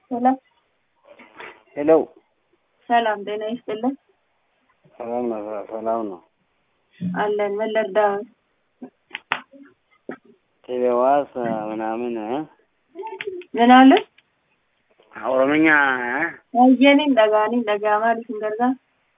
ሰላም ሄሎ ሰላም ጤና ይስጥልን ሰላም ነው ሰላም ነው አለን ምን ልርዳህ ቴሌዋስ ምናምን እ? ምን አለ ኦሮምኛ baay'een dhagaanii dhagaa maaliif hin gargaar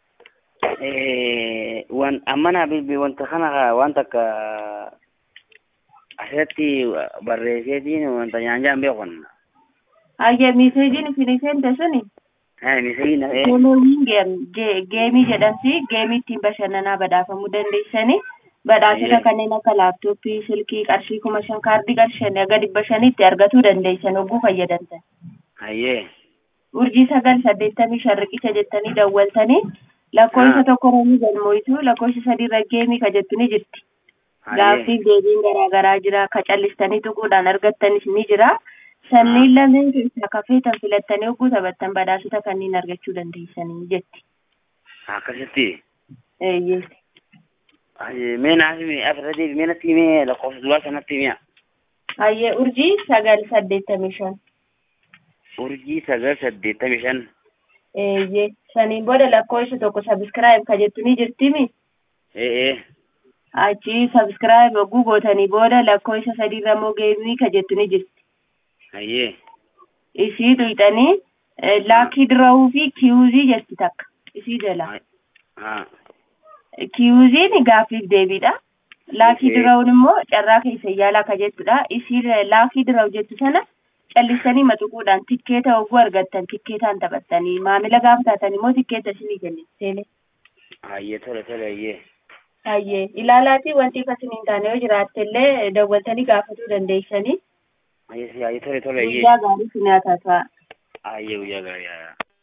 eh, wan ammana bilbi wanta kana waan takka asirratti barreesseetiin wanta nyaanjaan beekun hayyee miiseejiin isin seente suni miseeyina teeleewiin geemii jedhamti geemii ittiin bashannanaa badhaafamuu dandeessanii badhaasota Ayyee. kanneen akka laaptooppii silkii qarshii kuma shan kaardii qarshii shanii aga dhibba shaniitti argachuu dandeessan hogguu fayyadamtan hayyee urjii sagal saddeettamii shan riqicha jettanii dawwaltanii lakkoofsa Ah. tokko romii galmooyitu lakkoofsa sadiirra geemii ka jettu ni jirti hayyee gaaffiif deebiin garaa garaa jira ka callistanii tuquudhaan argattanis ni jira sanniin lameen keessaa ka feetan filattanii hogguu taphattan badhaasota kanneen argachuu dandeessanii jetti akkasitti eeyyee hayyee mee naaf himi asirratti mee natti himee lakkoofsa duraa sanatti himiya hayyee urjii sagal saddeettamii shan urjii sagal saddeettamii shan eeyyee saniin booda lakkoofsa tokko sabiskiraayib ka jettu ni jirtimi ee ee achi sabiskiraayib hogguu gootanii booda lakkoofsa sadiirra immoo geemii ka jettu ni jirti hayyee isii tuyxanii laakii dirawuu fi kiyuuzii jetti takka isii jala haa kiyuuziin gaaffiif deebiidha laakii Okey. dirawun immoo carraa keessa yaalaa ka jettudha isii laakii dirawu jettu sana callisanii maxuquudhaan tikkeeta hogguu argattan tikkeetaan taphattanii maamila gaafa taatan immoo tikkeeta isinii kennitu teelee hayyee tole tole hayyee hayyee ilaalaatii wanti isin hin taane yoo jiraatte illee dawwaltanii gaafatuu dandeessanii hayyee hayyee tole tole hayyee guyyaa gaarii sinii haa ta'a hayyee guyyaa gaarii haa